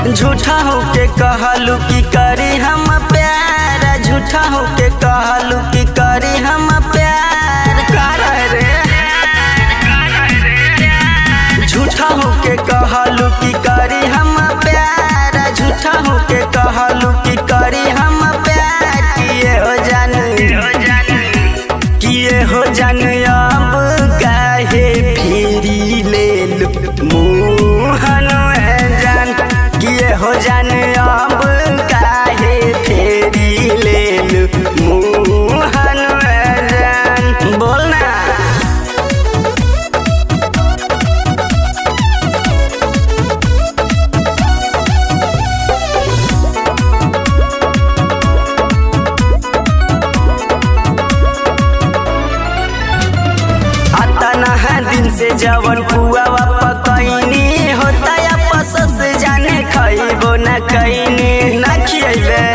झूठा होके कहलू की करी हम प्यार झूठा होके कहलू की करी हम प्यार कर रे झूठा होके कहलू की करी हम प्यार झूठा होके कहलू की करी हम प्यार किए हो जान किए हो जान अब काहे फेरी ले लू मुहन जान किए हो जान अब काहे फेरी ले लू मुहन जान बोल ना अतना है दिन से जवन पुआ पकैनी होता या पसस जाने खइबो न कैनी न खियबे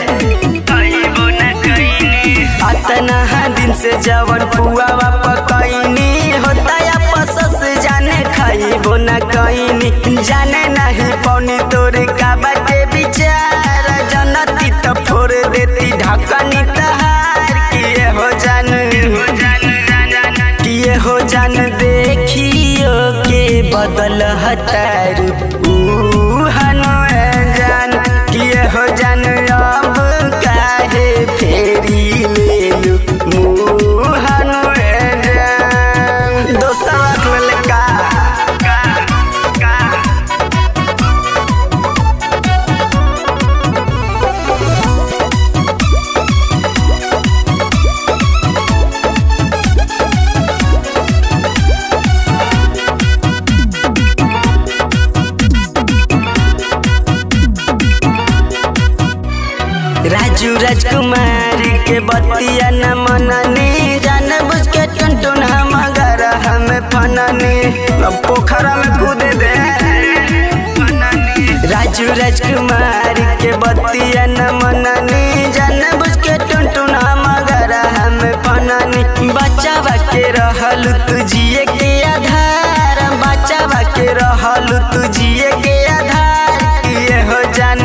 अतना है दिन से जवन पुआ पकैनी होता या पसस जाने खइबो न कैनी जाने नहीं पौनी तोरे का बाटे विचार जनती तो फोड़ देती ढकनी तहार किए हो जान किए हो जान देखियो के बदल हतार जान किए हो जान अब काहे फेरी ले लू मुहन जान दोस्तवा ललका राजू राजकुमार के बतिया न मननी जान बुझ के टुनटुन हम अगर हम फननी अब पोखरा में कूदे दे राजू राजकुमार के बतिया न मननी जान बुझ के टुनटुन हम अगर हम फननी बच्चा के रहल तू जिए के आधार बच्चा के रहल तू जिए के आधार ये हो जान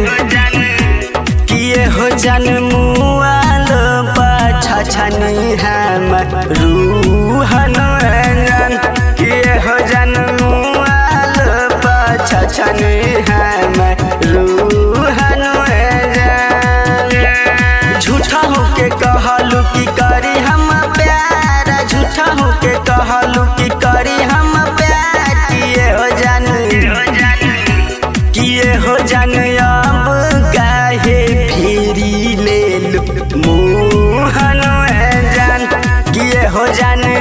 किए हो जन मुआल पाछा छनी हम रूहन रंजन किए हो जन मुआल पाछा छनी हम रूहन रंजन झूठा होके कहलू की करी हम प्यार झूठा होके कहलू की करी हम प्यार किए हो जन किए हो जान अब काहे फेरी ले लू मुहन जान किए हो जान